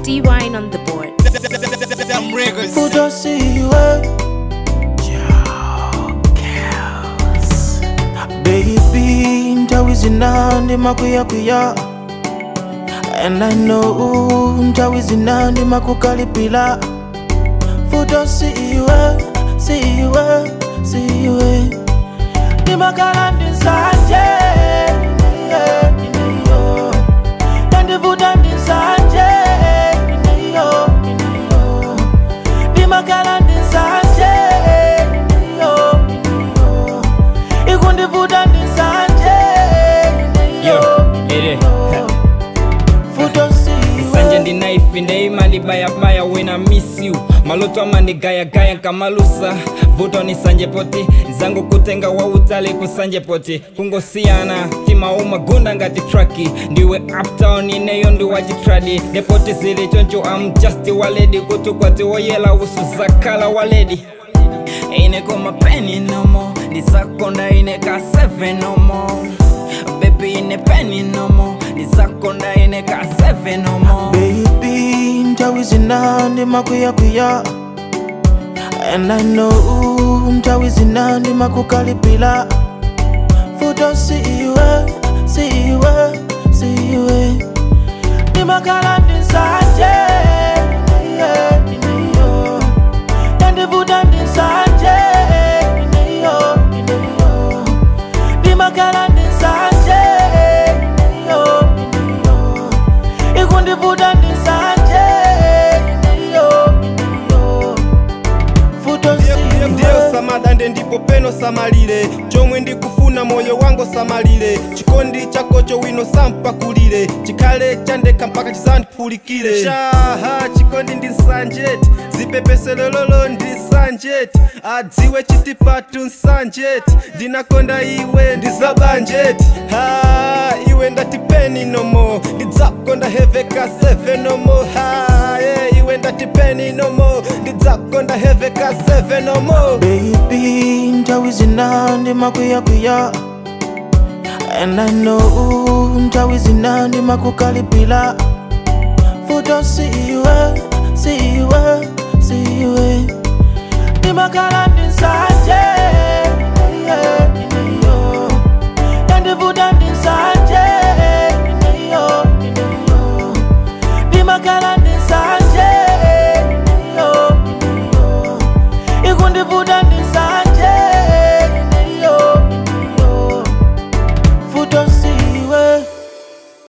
D Wine on the board. Them riggers. utosiwe baby ntawi zinandi makuyakwiya and i know ntawi zinandi makukalipila futo siwe siwe siwe ndimakala ndisanje yeah, ineyo yandivuta ndisanje ineyo ineyo ndimakala ndisanje ineyo ineyo ikundivuta ndisanje ineyo Yo, ere. futo siwe sanje ndinaifi ndeimali bayabaya when I miss you maloto amandigayagaya nkamalusa vuto ni sanje poti zangu kutenga wautali kusanje poti kungosiyana timauma gunda ngati traki ndiwe uptown ineyo ndiwachitradi nepoti zili choncho am just waledi kutukwati woyela usu zakala waledi ineko mapeni nomo ndizakonda ineka 7 nomo bebi ine peni nomo ndizakonda ineka 7 nomo baby ntawi zinandi makuyakwiya and i know ntawi zinandi makukalipila futo siwe siwe siwe ndimakala ndisanje yeah, ineyo yandivuta ndisanje ineyo ineyo ndimakala ndisanje ineyo ineyo ikundivuta ndisanje ineyo ineyo futo ndiyo siwe samadande ndipo peno samalire chomwe ndikufuna moyo wangu samalire chikondi chakocho wino sampakulire chikhale chandekha mpaka chisandiphulukire shaha chikondi ndi nsanjeti zipepeselololo ndi nsanjeti adziwe chitipatu nsanjeti ndinakonda iwe ndi zabanjeti ha iwe ndati peni nomo ndidzakonda heveka 7 nomo ha yeah, iwe ndati peni nomo ndidzakonda heveka 7 nomo baby ntawi zinandi makuyakwiya and i know ntawi zinandi makukalipila futo siwe siwe siwe ndimakala ndisanje yeah.